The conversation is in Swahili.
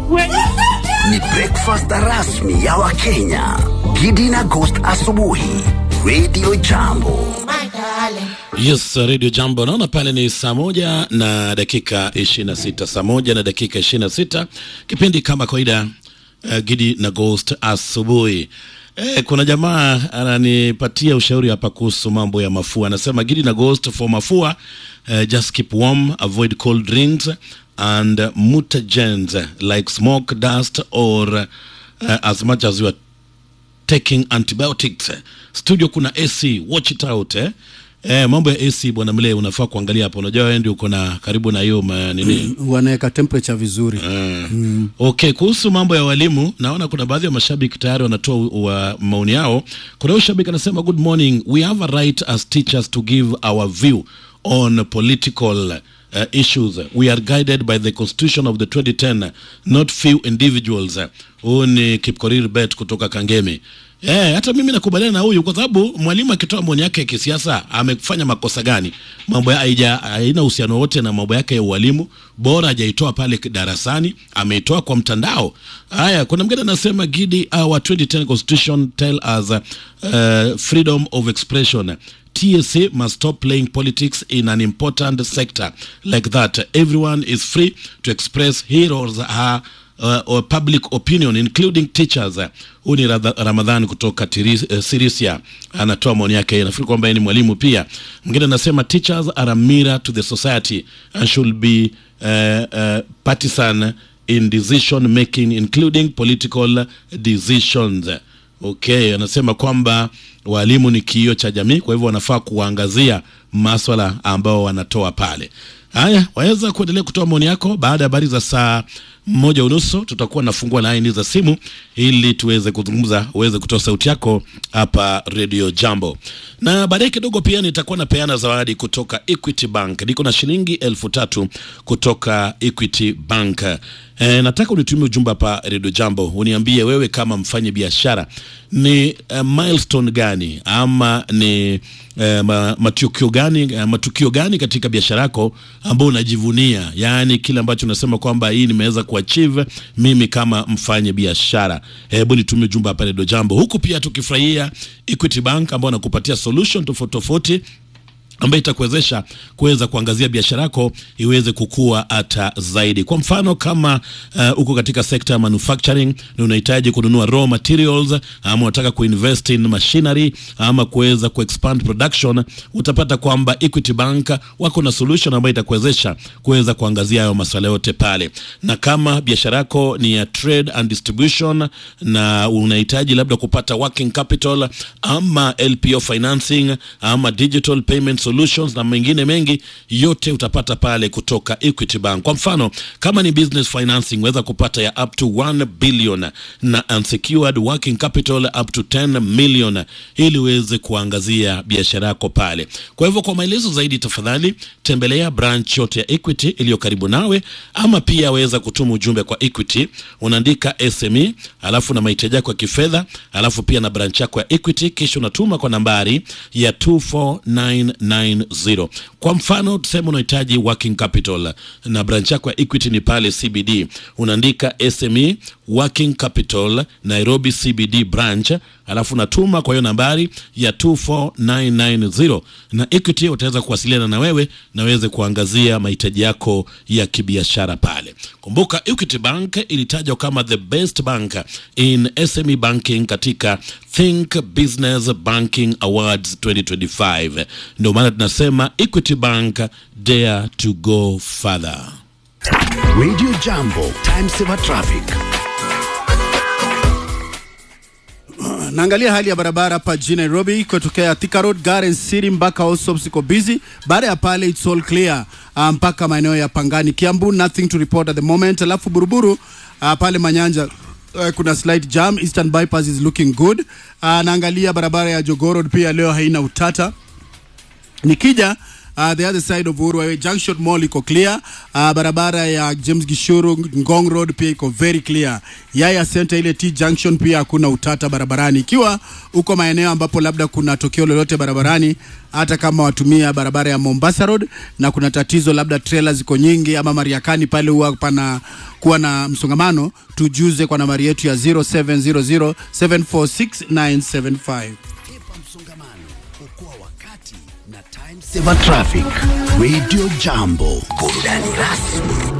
Ni breakfast rasmi ya Wakenya. Gidi na Ghost asubuhi. Radio Jambo. Yes, Radio Jambo. Naona pale ni saa moja na dakika 26, saa moja na dakika 26, kipindi kama kawaida uh, Gidi na Ghost asubuhi. Eh, kuna jamaa ananipatia ushauri hapa kuhusu mambo ya mafua. Anasema Gidi na Ghost for mafua, uh, just keep warm, avoid cold drinks and mutagens like smoke, dust or uh, as much as you are taking antibiotics. Studio kuna AC, watch it out eh. Eh, mambo ya AC bwana mle unafaa kuangalia hapo. Unajua wewe ndio uko na karibu na hiyo ma- nini wanaweka temperature vizuri Mm. Okay, kuhusu mambo ya walimu, naona kuna baadhi ya mashabiki tayari wanatoa u- wa maoni yao. Kuna huyu shabiki anasema, good morning, we have a right as teachers to give our view on political uh, issues. We are guided by the constitution of the 2010, not few individuals. Huyu ni Kipkorir Bet kutoka Kangemi. Eh, hata mimi nakubaliana na huyu kwa sababu mwalimu akitoa maoni yake ya kisiasa amefanya makosa gani? Mambo ya haija haina uhusiano wote na mambo yake ya ualimu, bora hajaitoa pale darasani, ameitoa kwa mtandao. Haya, kuna mgeni anasema Gidi, our 2010 constitution tell us uh, freedom of expression TSA must stop playing politics in an important sector like that. Everyone is free to express his or her uh, or public opinion including teachers. Huyu ni Radha- Ramadhani kutoka Tiris- eh, Sirisia anatoa maoni yake. Nafikiri kwamba yeye ni mwalimu pia. Mwingine anasema teachers are a mirror to the society and should be uh, uh, partisan in decision making including political decisions. Okay, anasema kwamba walimu ni kioo cha jamii, kwa hivyo wanafaa kuangazia maswala ambao wanatoa pale. Haya, waweza kuendelea kutoa maoni yako baada ya habari za saa moja unusu. Tutakuwa nafungua laini za simu ili tuweze kuzungumza, uweze kutoa sauti yako hapa Radio Jambo, na baadaye kidogo pia nitakuwa napeana zawadi kutoka Equity Bank. Niko na shilingi elfu tatu kutoka Equity Bank. E, nataka unitumie ujumbe hapa Radio Jambo, uniambie wewe kama mfanye biashara ni uh, milestone gani ama ni uh, ma, matukio gani uh, matukio gani katika biashara yako ambao unajivunia, yaani kile ambacho unasema kwamba hii nimeweza kuachieve mimi kama mfanye biashara. Hebu nitumie ujumbe hapa Radio Jambo, huku pia tukifurahia Equity Bank ambao wanakupatia solution tofauti tofauti ambayo itakuwezesha kuweza kuangazia biashara yako iweze kukua hata zaidi. Kwa mfano kama uh, uko katika sekta ya manufacturing na unahitaji kununua raw materials ama unataka kuinvest in machinery ama kuweza kuexpand production, utapata kwamba Equity Bank wako na solution ambayo itakuwezesha kuweza kuangazia hayo masuala yote pale. Na kama biashara yako ni ya trade and distribution na unahitaji labda kupata working capital ama LPO financing ama digital payment solutions na mengine mengi, yote utapata pale kutoka Equity Bank. Kwa mfano kama ni business financing, weza kupata ya up to 1 billion na unsecured working capital up to 10 million, ili uweze kuangazia biashara yako pale. Kwa hivyo, kwa maelezo zaidi, tafadhali tembelea branch yote ya Equity iliyo karibu nawe, ama pia weza kutuma ujumbe kwa Equity, unaandika SME alafu na mahitaji yako ya kifedha, alafu pia na branch yako ya Equity, kisha unatuma kwa nambari ya 24990. Kwa mfano tuseme unahitaji working capital na branch yako ya Equity ni pale CBD, unaandika SME working capital Nairobi CBD branch, alafu unatuma kwa hiyo nambari ya 24990 na Equity utaweza kuwasiliana na wewe na weze kuangazia mahitaji yako ya kibiashara pale. Kumbuka Equity Bank ilitajwa kama the best bank in SME banking katika Think Business Banking Awards 2025. Ndio maana tunasema Equity Bank dare to go further. Radio Jambo. Time saver traffic. naangalia hali ya barabara hapa jijini Nairobi kutokea Thika Road, Garden City mpaka Allsops iko busy. Baada ya pale it's all clear uh, mpaka maeneo ya Pangani, Kiambu nothing to report at the moment. Alafu Buruburu uh, pale Manyanja uh, kuna slight jam. Eastern bypass is looking good. Uh, naangalia barabara ya Jogoo Road pia leo haina utata. Nikija uh, the other side of Uhuru Highway Junction Mall iko clear. Uh, barabara ya James Gishuru Ngong Road pia iko very clear. Yaya Center ile T Junction pia hakuna utata barabarani. Ikiwa uko maeneo ambapo labda kuna tokeo lolote barabarani, hata kama watumia barabara ya Mombasa Road na kuna tatizo labda trailer ziko nyingi ama Mariakani pale huwa pana kuwa na msongamano, tujuze kwa nambari yetu ya 0700746975. Epa msongamano, okoa wakati na time saver traffic. Radio Jambo, burudani rasmi